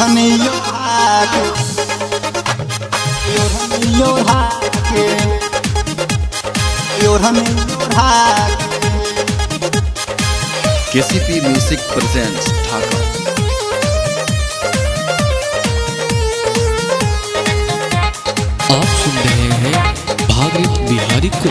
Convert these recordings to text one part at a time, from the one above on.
ओढ़नी ओढ़ा के ओढ़नी ओढ़ा के ओढ़नी ओढ़ा के केसीपी म्यूजिक प्रेजेंट्स ढाका आप सुन रहे हैं भागीरथ बिहारी को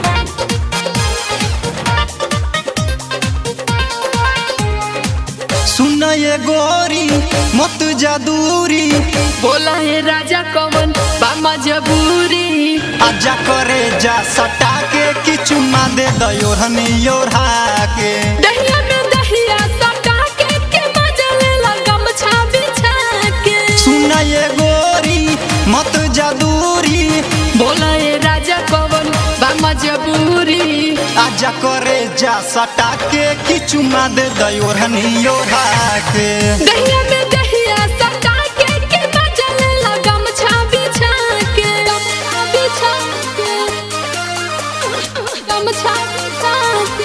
सुन ये गोरी मत जादूरी बोला है राजा कवन बामा जबूरी आजा करे जा सटा के कि चुम्मा दे दयोरहनी ओढ़ा के दहिया में दहिया सटा के के मजा ले लगम छा बिछा के सुन ये गोरी मत जादूरी बोला है राजा कवन बामा जबूरी आजा करे जा सटा के कि चुम्मा दे दयोरहनी ओढ़ा के दहिया में दहिया सटा के के मजा ले लगम छा बिछा के बिछा के गम छा बिछा के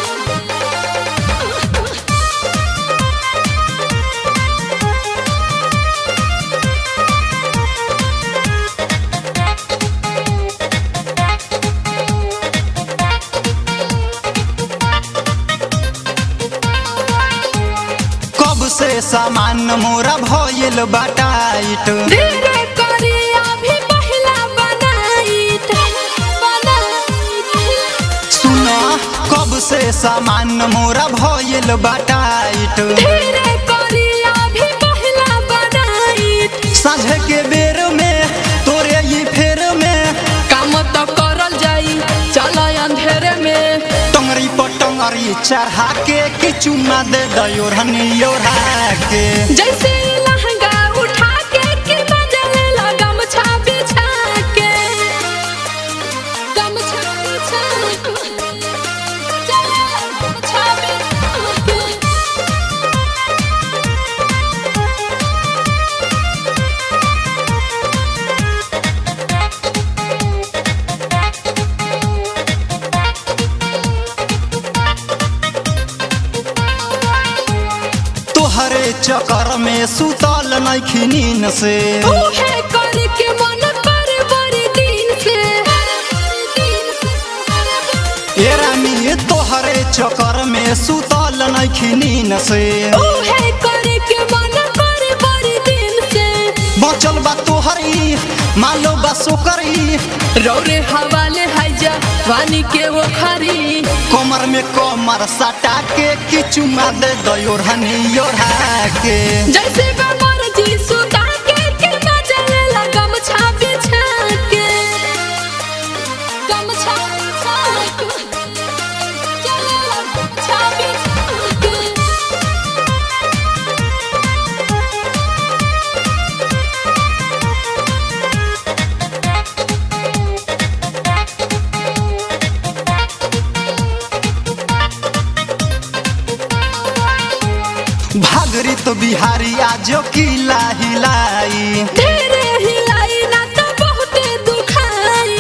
कब से सामान मोरा भइल बाटाइट धीरे करी अभी पहिला बनाईत बनाईत सुन कब से सामान मोरा भइल बाटाइट धीरे करी अभी पहिला बनाईत साझे के बेर में तोरे ई फेर में काम तो करल जाई चल अंधेरे में टंगरी पर टंगरी चढ़ा के कि चुम्मा दे दयोरहनी ओढ़ा के जैसे लहंगा उठा के कि मजा ले लगम छा बिछा के गम छा बिछा के चल गम छा बिछा के तोहरे चक्कर में सुतल नहीं नीन से उहे करके मन कर बड़ी दिन से ए रानी तोहरे चक्कर में सुतल नहीं नीन से उहे करके मन कर बड़ी दिन से बचल बा तोहरी मालो बा सोकरी रौरे हवाले हाइजा वानी के वो खरी कमर में कमर सटा के कि चुम्मा दे दयोरहनी ओढ़ा के जैसे बमर जी सुता के के मजा ले लगम छा बिछा के गम छा बिछा के चल गम छा बिछा के भागरी तो बिहारी आजो किला हिलाई तेरे हिलाई ना तो बहुते दुखाई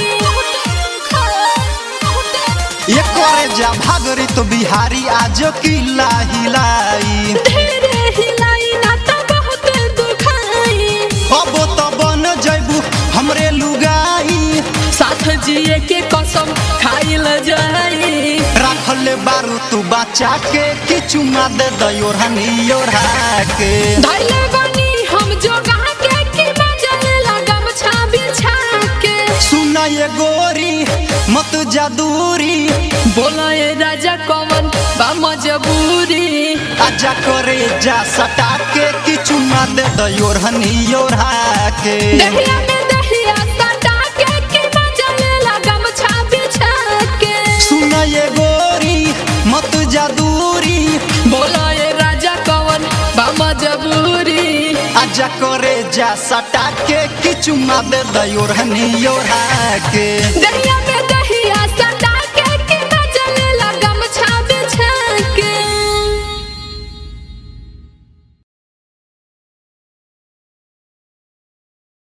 ये करे जा भागरी तो बिहारी आजो किला हिलाई तेरे हिलाई ना तो बहुते दुखाई अब तो बन जैबू हमरे लुगाई साथ जिए के कसम खाइल जाई रखले बारू तू बचा के कि चुम्मा दे दयोरहनी ओढ़ा के धैले बनी हम जोगा के कि मजा ले लगम छा बिछा के सुना ये गोरी मत जादूरी बोला ये राजा कवन बा मजबूरी आजा करे जा सटा के कि चुम्मा दे दयोरहनी ओढ़ा के दहिया में दहिया सटा के कि मजा ले लगम छा बिछा के सुना ये गोरी मत जादूरी बोला ये राजा कवन बा मजबूरी आजा करे जा सटा के कि चुम्मा दे दयोरहनी ओढ़ा के दहिया में